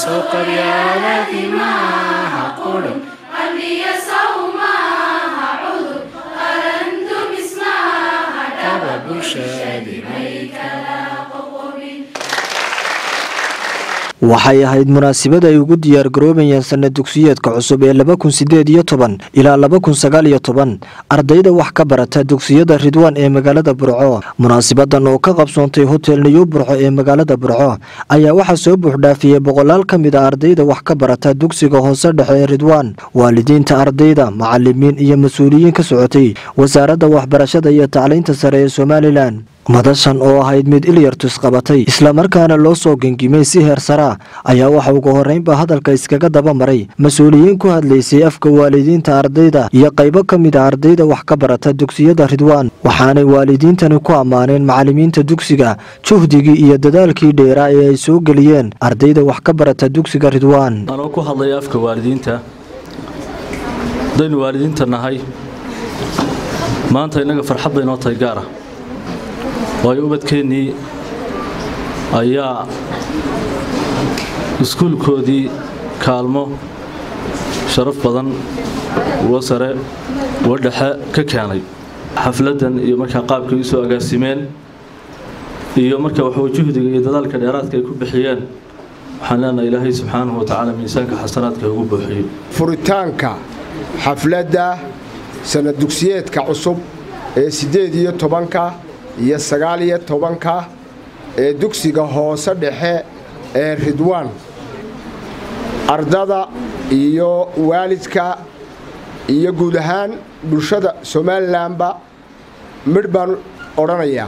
soo qabyaaladii maaha qudhun kaba bulshadii may waxay ahayd munaasabad ay ugu diyaargaroobayeen sanad dugsiyeedka cusub ee laba kun sideed iyo toban ilaa laba kun sagaal iyo toban ardayda wax ka barata dugsiyada ridwaan ee magaalada burco munaasabadan oo ka qabsoontay hotel niyu burco ee magaalada burco ayaa waxaa soo buuxdhaafiyey boqolaal ka mid a ardayda wax ka barata dugsiga hoose dhexe ee ridwaan waalidiinta ardayda macalimiin iyo mas-uuliyiin ka socotay wasaaradda waxbarashada iyo tacliinta sare ee somalilan madashan oo ahayd mid ilyartus qabatay islamarkaana loo soo gengimay si heer saraa ayaa waxa ugu horreynba hadalka iskaga daba maray mas-uuliyiin ku hadlaysay afka waalidiinta ardayda iyo qaybo ka mid a ardayda wax ka barata dugsiyada ridwaan waxaanay waalidiintani ku ammaaneen macalimiinta dugsiga juhdigii iyo dadaalkii dheeraa ee ay soo geliyeen ardayda wax ka barata dugsiga ridwaan anoo ku hadlaya afka waalidiinta haddaynu waalidiinta nahay maanta innaga farxad bay noo tahay gaara waayo ubadkeennii ayaa iskuulkoodii kaalmo sharaf badan uga sare uga dhexe ka keenay xafladdan iyo markaa qaabkay u soo agaasimeen iyo marka waxuu juhdiga iyo dadaalka dheeraadka ay ku bixiyeen waxaan leenahay ilaahay subxaanahu wa tacaala miisaanka xasanaadka ugu buuxiyo furitaanka xafladda sanad dugsiyeedka cusub ee siddeed iyo tobanka iyo sagaal iyo tobanka ee dugsiga hoose dhexe ee ridwaan ardada iyo waalidka iyo guud ahaan bulshada somalilanba midh baan odhanayaa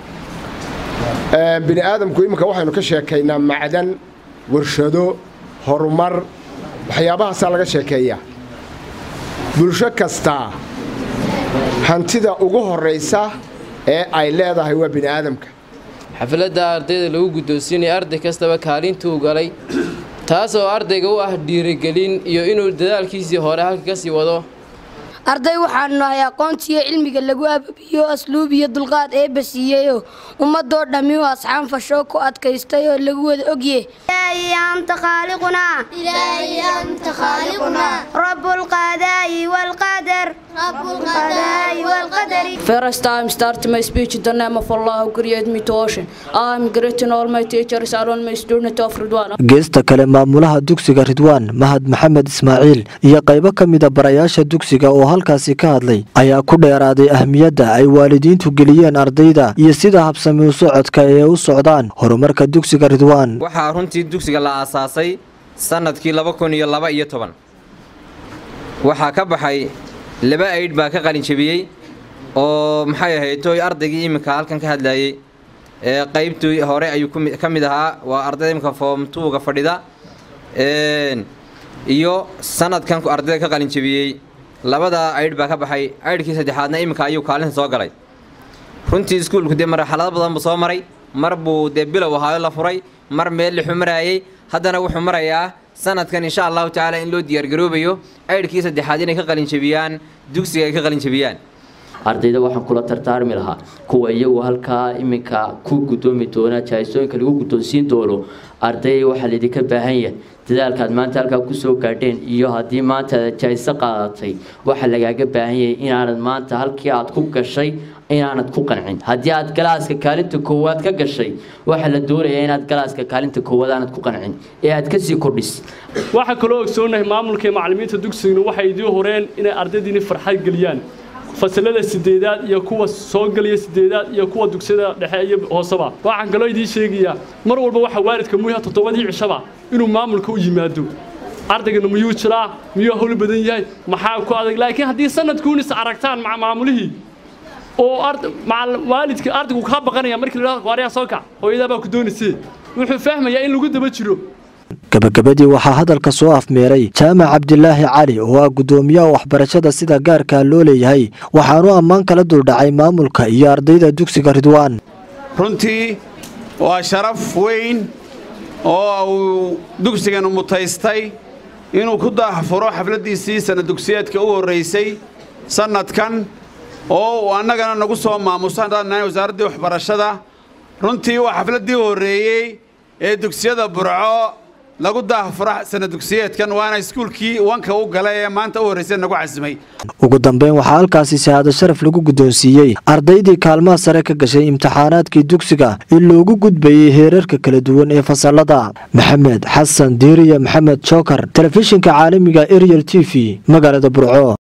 bini aadamku iminka waxaynu ka sheekaynaa macdan warshado horumar waxyaabahaasaa laga sheekeeyaa bulsho kastaa hantida ugu horraysa ee ay leedahay waa bini aadamka xafladda ardayda lagu guddoonsiinaya arday kastaba kaalintuu galay taasoo ardayga u ah dhiirigelin iyo inuu dadaalkiisii hore halka ka sii wado arday waxaanu nahay aqoontiiyo cilmiga lagu ababiyo asluub iyo dulqaad eebba siiyeyoo ummadoo dhammi u asxaan fashoo ku adkaystay oo lagu wada ogye أنت خالقنا إلهي أنت خالقنا رب القضاء والقدر رب القضاء والقدر First time starting my speech in the name of Allah who created me to ocean. I am greeting all my teachers and all my students of Ridwan. geesta kale maamulaha dugsiga ridwaan mahad maxamed ismaaciil iyo qaybo ka mida barayaasha dugsiga oo halkaasi ka hadlay ayaa ku dheeraaday ahmiyadda ay waalidiintu geliyeen ardayda iyo sida habsami u socodka ee u socdaan horumarka dugsiga ridwaan waxaa runtii dugsiga la aasaasay sannadkii laba kun iyo laba iyo toban waxaa ka baxay laba aydh baa ka qalinjabiyey oo maxay ahayd toy ardaygii iminka halkan ka hadlayey ee qaybtii hore ayuu ka mid ahaa waa ardayda iminka foom tuuga fadhida iyo sanadkan ardayda ka qalinjabiyey labadaa aydh baa ka baxay aydhkii saddexaadna iminka ayuu kaalinta soo galay runtii iskuulku dee marxalado badan buu soo maray mar buu dee bilow ahaayo la furay mar meel lixu maraayey haddana wuxuu marayaa sanadkan insha allahu tacaala in loo diyaargaroobayo aydhkii saddexaad inay ka qalinjabiyaan dugsiga ay ka qalinjabiyaan ardayda waxaan kula tartaarmi lahaa kuwa iyagu halkaa iminka ku gudoomi doona jahaysooyinka lagu guddoonsiin doono arday waxaa laydinka baahan yahay dadaalkaad maanta halkaa kusoo gaadheen iyo haddii maanta aad jahayso qaadatay waxaa lagaaga baahan yahay inaanad maanta halkii aad ku gashay inaanad ku qancin haddii aad galaaska kaalinta koowaad ka gashay waxaa la doonayaa inaad galaaska kaalinta koowaad aanad ku qancin ee aad kasii kordhis waxaa kaloo ogsoonahay maamulka iyo macallimiinta dugsiguna waxay idiin horeen inay ardaydiini farxad geliyaan fasalada sideedaad iyo kuwa soo gelaya sideedaad iyo kuwa dugsiyada dhexe iyo hooseba waxaan kaloo idiin sheegayaa mar walba waxaa waalidka muyaha toddobadii cishaba inuu maamulka u yimaado ardaygana miyuu jiraa miyuu hawl badan yahay maxaa ku adag laakiin haddii sanadkuunis aragtaan maca maamulihii oo waalidka ardaygu kaa baqanaya markii la dhahdo waaryaa soo kac hooyadaa baa ku doonaysee wuxuu fahmayaa in lagu daba jiro gabagabadii waxaa hadalka soo afmeeray jaamac cabdilaahi cali oo ah guddoomiyaha waxbarashada sida gaarkaa loo leeyahay waxaanu ammaan kala duldhacay maamulka iyo ardayda dugsiga ridwaan runtii waa sharaf weyn oo uu dugsiganu mutaystay inuu ku daahfuro xafladdiisii sanad dugsiyeedka u horraysay sannadkan oo uu annagana nagu soo maamuso haddaan nahay wasaaraddii waxbarashada runtii waa xafladdii horreeyey ee dugsiyada burco lagu daahfuro sana dugsiyeedkan waana iskuulkii wanka u gala ee maanta u horraysay nagu casimay ugu dambeyn waxaa halkaasi shahaado sharaf lagu guddoonsiiyey ardaydii kaalmaha sare ka gashay imtixaanaadkii dugsiga in loogu gudbayey heerarka kala duwan ee fasalada maxamed xasan diiriya maxamed jookar telefishinka caalamiga ariel t v magaalada burco